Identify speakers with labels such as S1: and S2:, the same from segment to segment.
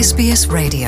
S1: SBS Radio.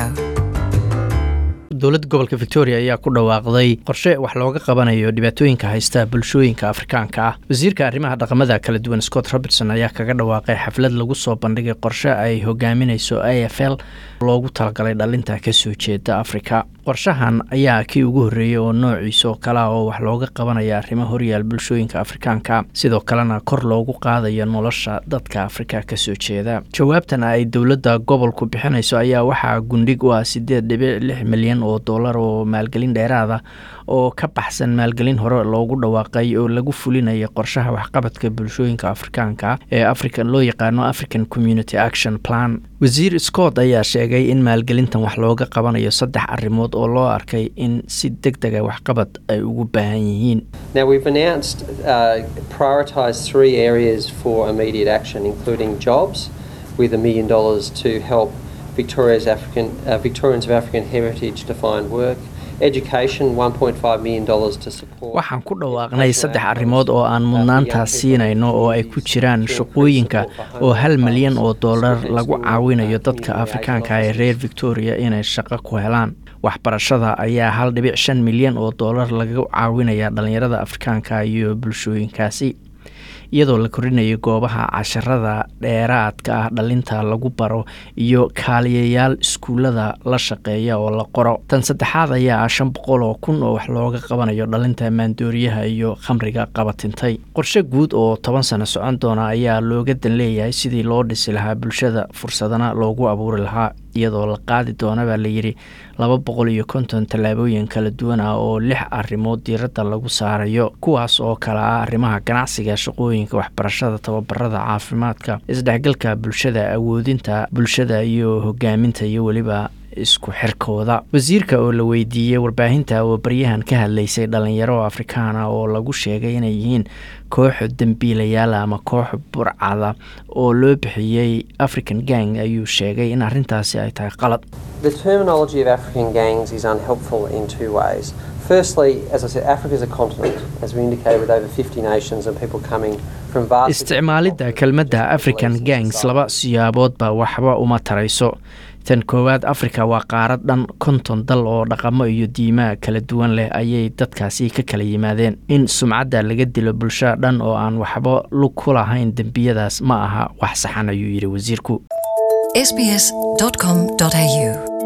S2: dowladda gobolka victoria ayaa ku dhawaaqday qorshe wax looga qabanayo dhibaatooyinka haysta bulshooyinka afrikaanka ah wasiirka arrimaha dhaqamada kala duwan scott robertson ayaa kaga dhawaaqay xaflad lagu soo bandhigay qorshe ay hogaaminayso a f l loogu talagalay dhalinta kasoo jeeda afrika qorshahan ayaa kii ugu horreeyey oo noociisa oo kale ah oo wax looga qabanaya arrimo horyaal bulshooyinka afrikaanka sidoo kalena kor loogu qaadayo nolosha dadka afrika kasoo jeeda jawaabtan ay dowladda gobolku bixinayso ayaa waxaa gundhig u ah sideed dhibic lix milyan oo dollar oo maalgelin dheeraada oo ka baxsan maalgelin hore loogu dhawaaqay oo lagu fulinaya qorshaha waxqabadka bulshooyinka afrikaanka ee african loo yaqaano african community action plan wasiir scott ayaa sheegay in maalgelintan wax looga qabanayo saddex arrimood oo loo arkay in si deg dega waxqabad ay ugu baahan yihiin
S3: Now, we've announced uh, prioritised three areas for immediate action, including jobs, with a million dollars to help Victoria's African uh, Victorians of African heritage to find work. Education, 1.5 million dollars to support.
S2: waxaan ku dhawaaqnay saddex arrimood oo aan mudnaantaas siinayno oo ay ku jiraan shaqooyinka oo hal milyan oo dollar lagu caawinayo dadka afrikaanka ee reer victoria inay shaqo ku helaan waxbarashada ayaa hal dhibic shan milyan oo dollar lagu caawinaya dhalinyarada afrikaanka iyo bulshooyinkaasi iyadoo la korinayo goobaha casharada dheeraadka ah dhalinta lagu baro iyo kaaliyayaal iskuullada la shaqeeya oo la qoro tan saddexaad ayaa ah shan boqol oo kun oo wax looga qabanayo dhalinta maandooriyaha iyo khamriga qabatintay qorshe guud oo toban sano socon doona ayaa looga dan leeyahay sidii loo dhisi lahaa bulshada fursadana loogu abuuri lahaa iyadoo la qaadi doona baa layidhi laba boqol iyo konton tallaabooyin kala duwan ah oo lix arrimood diiradda lagu saarayo kuwaas oo kale ah arrimaha ganacsiga shaqooyinka waxbarashada tababarada caafimaadka isdhexgalka bulshada awoodinta bulshada iyo hogaaminta iyo weliba isku xirkooda wasiirka oo la weydiiyey warbaahinta oo baryahan ka hadlaysay dhalinyaro afrikaana oo lagu sheegay inay yihiin koox dembiilayaal ama koox burcada oo loo bixiyey african gang ayuu sheegay in arrintaasi ay tahay qalad
S3: The terminology of African gangs is unhelpful in two ways. Firstly, as I said, Africa is a continent, as we indicated, with over 50 nations and people coming from vast.
S2: isticmaalidda kelmadda african gangs laba siyaaboodba waxba uma tarayso tan koowaad afrika waa qaarad dhan konton dal oo dhaqamo iyo diimaa kala duwan leh ayay dadkaasi ka kala yimaadeen in sumcadda laga dilo bulsho dhan oo aan waxba lug ku lahayn dembiyadaas ma aha wax saxan ayuu yidhi wasiirku
S1: sbs.com.au